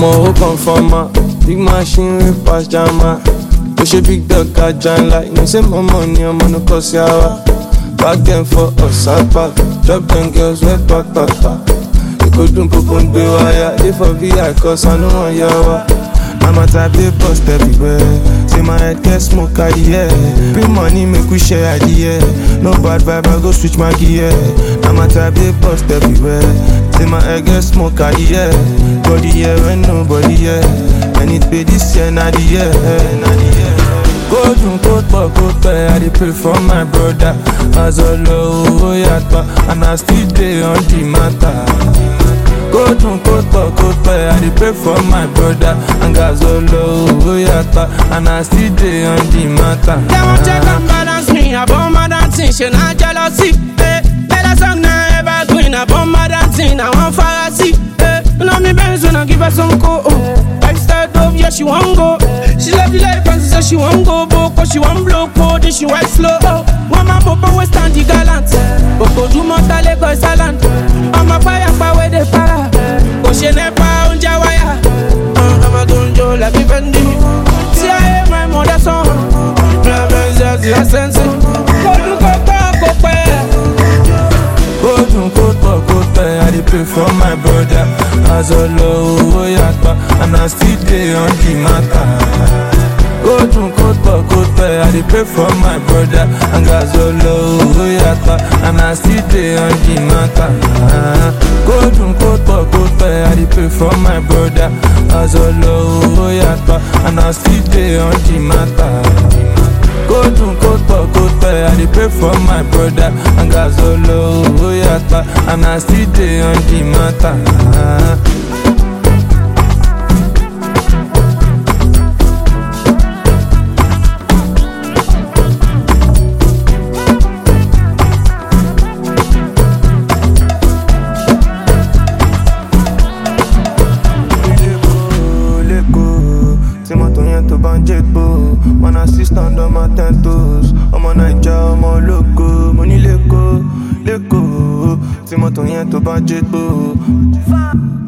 ọmọ ó kàn fọmọ big machine wey pass jama ó ṣe big dog ajá ńlá you say mọ́mọ́ ni ọmọ ní kò sí àwa back dem for ọ̀sápá drop dem girls wey pàpàpà èkó dùn púpọ̀ ń gbé wáyà dé for vi cause I no wan yá wa. Mama type dey bust everywhere. Say my head get smoke at the air. Bring money make we share at the air. No bad vibe, I go switch my gear. Mama type dey bust everywhere. Say my head get smoke at the air. Body here when nobody here. And it be this year, not the year, not the year. Go dun kó pọ̀ kó pẹ́, I dey pray for my brother. Azọlọ owó yàtọ̀, and I still dey on the matter. Go dun kó pọ̀ kó pẹ́, I dey pray for my brother. And Azọlọ owó yàtọ̀, and I still dey on the matter. They won't check and balance me. I bomb my dancing, she not jealousy. Eh. Better song now evergreen. I bomb my dancing, I want fantasy. Eh. You know me Benz when I give her some co. Oh. Lifestyle dope, yeah she won't go. She love the life and she say she won't go. Boko she won't blow code, then she white slow. Oh. One man popo we stand the gallant. Boko do mota Lagos Island. I'm a fire power they para. Go she never on Jawaya. Uh, I'm a gunjo like Vivendi. See I am my mother son. Go dun kó pọ̀ kó pẹ́, I dey pray for my brother. Azọlọ owó yàtọ̀, and I still dey on the matter. Go dun kó pọ̀ kó pẹ́, I dey pray for my brother. And Azọlọ owó yàtọ̀, and I still dey on the matter. Go dun kó pọ̀ kó pẹ́, I dey pray for my brother. Azọlọ owó yàtọ̀, and I still dey on the matter. Go dun kó pọ̀ kó pẹ́, I dey pray for my brother. And Azọlọ owó yàtọ̀, and I still dey on the matter. lẹ́kọ̀ọ́ tí mọ́tò yẹn tó bá ń jẹ́gbó one assistant on my ten toes ọmọ naija ọmọ ológo mo ní lẹ́kọ̀ọ́ lẹ́kọ̀ọ́ tí mọ́tò yẹn tó bá ń jẹ́gbó.